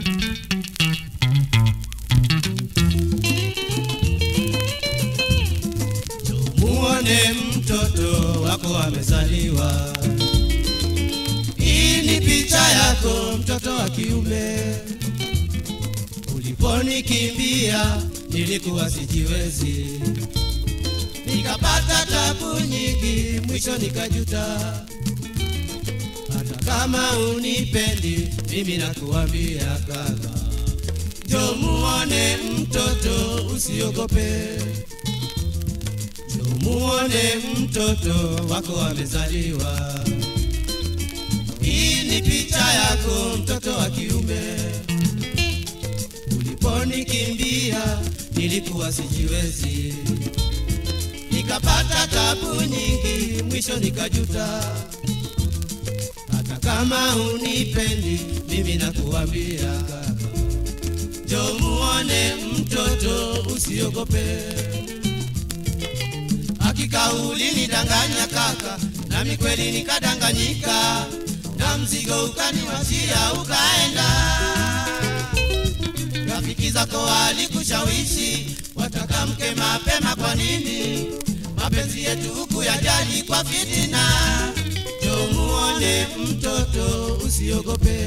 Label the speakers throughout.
Speaker 1: muone mtoto wako amezaliwa. Hii ni picha yako mtoto wa kiume. Uliponikimbia nilikuwa sijiwezi, nikapata tabu nyingi, mwisho nikajuta. Hata kama unipendi, mimi nakuambia kaka, jo muone mtoto, usiogope. Jo muone mtoto wako amezaliwa. Hii ni picha yako mtoto wa kiume. Uliponikimbia nilikuwa sijiwezi, nikapata tabu nyingi, mwisho nikajuta. Hata kama unipendi, mimi nakuambia kaka, jo muone mtoto, usiogope. Hakika ulinidanganya kaka, nami kweli nikadanganyika, na mzigo ukaniwachia ukaenda. Rafiki zako walikushawishi wataka mke mapema, kwa nini? Mapenzi yetu huku yajali kwa fitina. Jo muone mtoto, usiogope.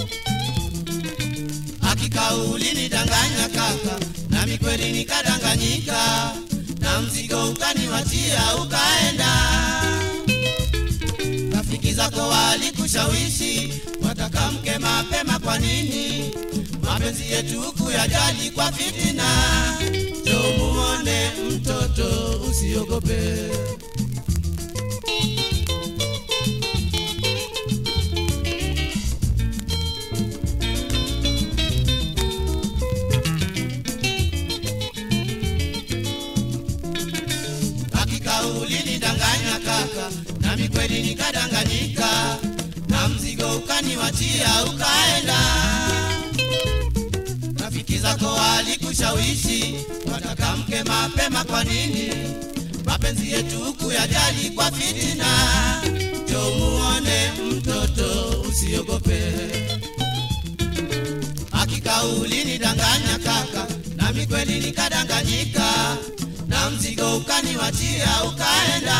Speaker 1: Hakika ulinidanganya kaka, nami kweli nikadanganyika, na mzigo ukaniwachia ukaenda. Rafiki zako walikushawishi wataka mke mapema, kwa nini? Mapenzi yetu huku yajali kwa fitina. Jo muone mtoto, usiogope. Hakika ulinidanganya kaka, nami kweli nikadanganyika, na mzigo ukaniwachia ukaenda. Rafiki zako walikushawishi wataka mke mapema, kwa nini? Mapenzi yetu huku yajali kwa fitina. Jo muone mtoto, usiogope. Hakika ulinidanganya kaka, nami kweli nikadanganyika, na mzigo ukaniwachia ukaenda.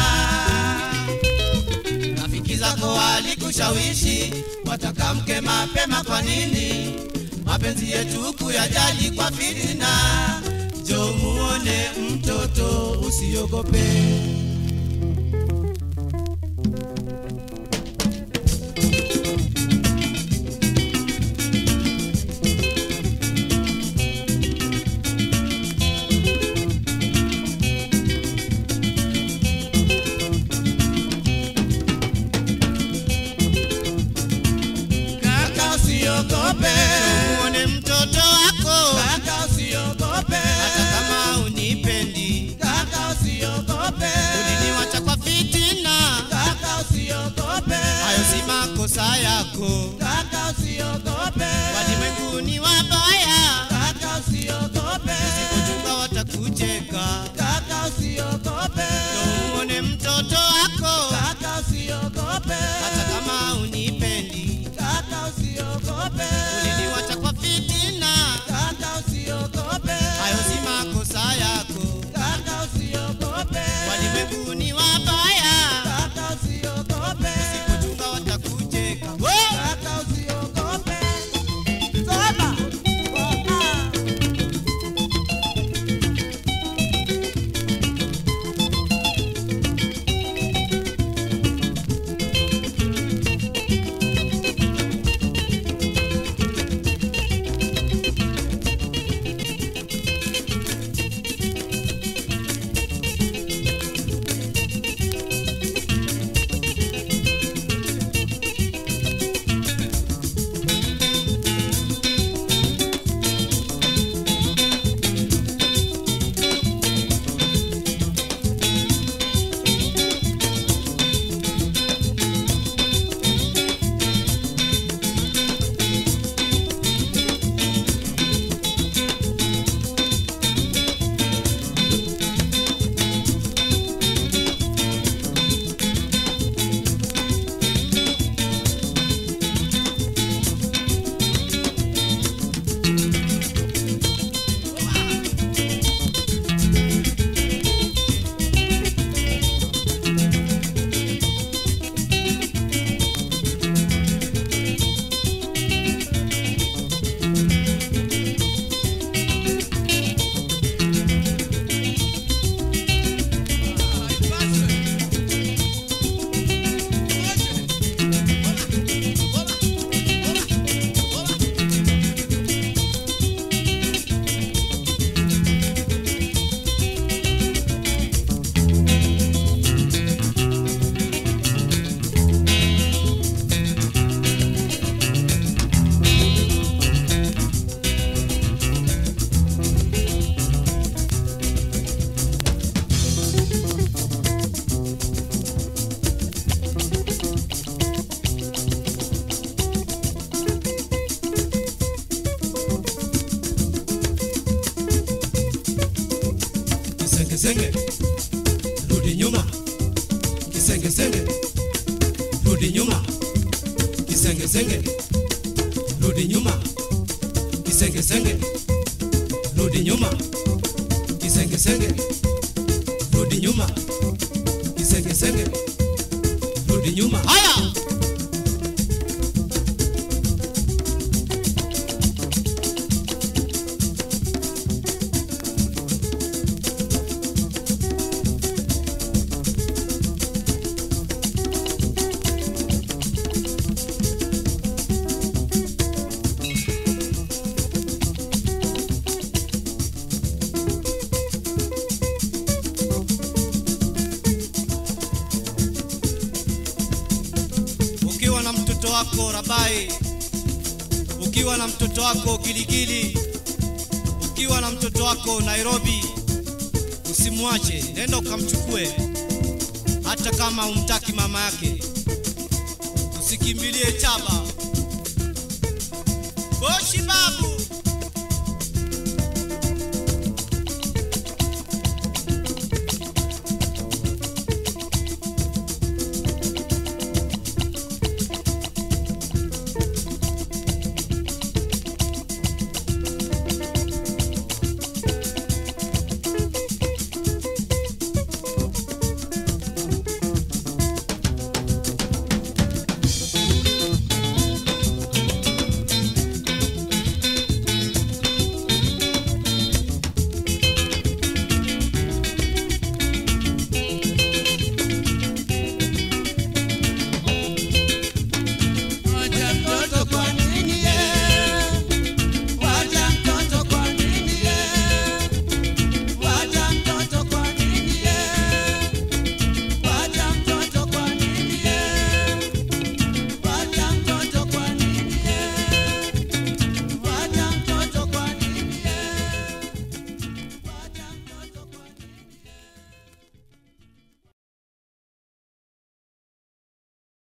Speaker 1: Rafiki zako walikushawishi wataka mke mapema, kwa nini? Mapenzi yetu huku yajali kwa fitina. Jo muone mtoto, usiogope. Kaka usiogope, muone mtoto wako. Kaka usiogope, hata kama unipendi. Kaka usiogope, uliniwacha kwa fitina. Kaka usiogope, hayo si makosa yako. Kaka usiogope, walimwengu ni wabaya. Kaka usiogope, usipochunga watakucheka. Kaka usiogope, muone mtoto wako. Kaka usiogope, hata kama unipendi. Kaka usiogope, uliniwacha kwa fitina. Kaka usiogope, hayo si makosa yako. Kaka usiogope, walimwengu ni wabaya. Kaka usiogope, usipochunga watakucheka. Kaka usiogope, sema Kisengesenge, rudi nyuma. Kisengesenge, rudi nyuma. Kisengesenge, rudi nyuma. Kisengesenge, rudi nyuma. Kisengesenge, rudi nyuma. Kisengesenge, rudi nyuma. Haya! ukiwa na mtoto wako Rabai, ukiwa na mtoto wako Giligili, ukiwa na mtoto wako Nairobi, usimwache, nenda ukamchukue, hata kama umtaki mama yake. Usikimbilie Chaba,